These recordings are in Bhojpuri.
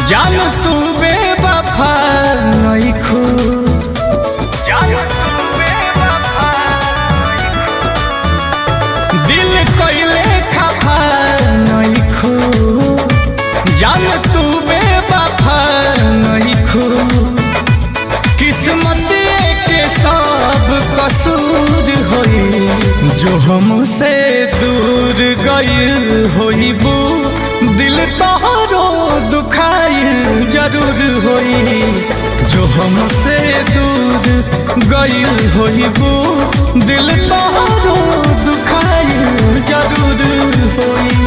जान तू बेवफा नइखू दिल कइले खफा नइखू जान तू बेवफा नइखू किस्मत के सब कसूर होई जो हमसे दूर गइल होइबू दिल तोहरो दुखाइल जरूर होई जो हमसे दूर गइल होइबू दिल तोहरो दुखाइल जरूर होई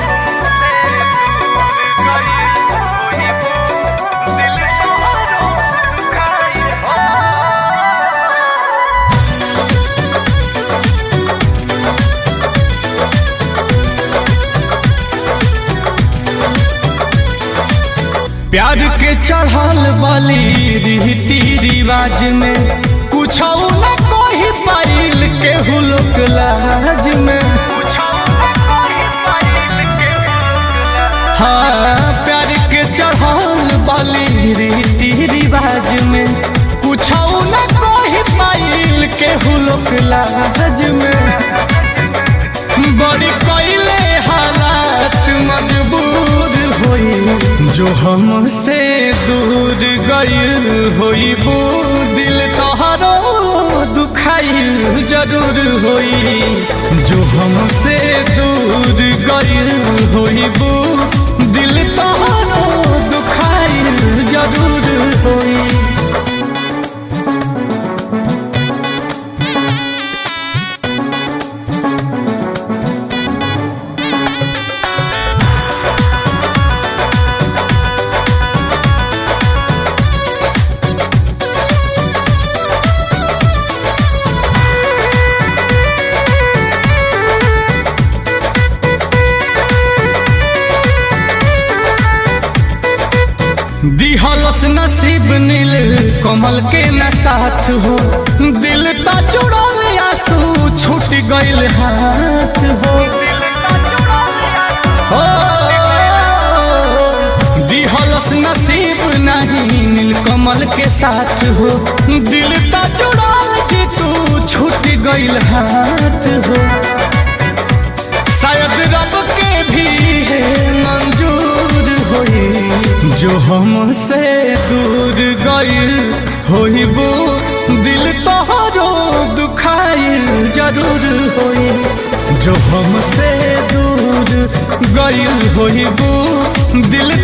प्यार के चढ़ल बाली रीति रिवाज में कुछ न कोई पाइल के हुलक लाज में हाँ प्यार के चढ़ल बाली रीति रिवाज में कुछ न कोई पाइल के हुलक लाज में बड़ी कैले हालात मजबूर होई जो हमसे दूर गइल होइबू दिल तोहरो दुखाइल जरूर होई जो हमसे दूर गइल होइबू दिल तोहरो दुखाइल जरूर होई दिहलस नसीब नील कमल के न साथ हो दिल ता चुड़ल आंसू छूट गइल हाथ हो हो दिहलस नसीब नहीं नील कमल के साथ हो दिल ता चुड़ल जे तू छूट गइल हाथ हो शायद रब के भी है मंजूर होई जो हमसे दूर गइल होइबू दिल तोहरो दुखाइल जरूर होई जो हमसे दूर गइल होइबू दिल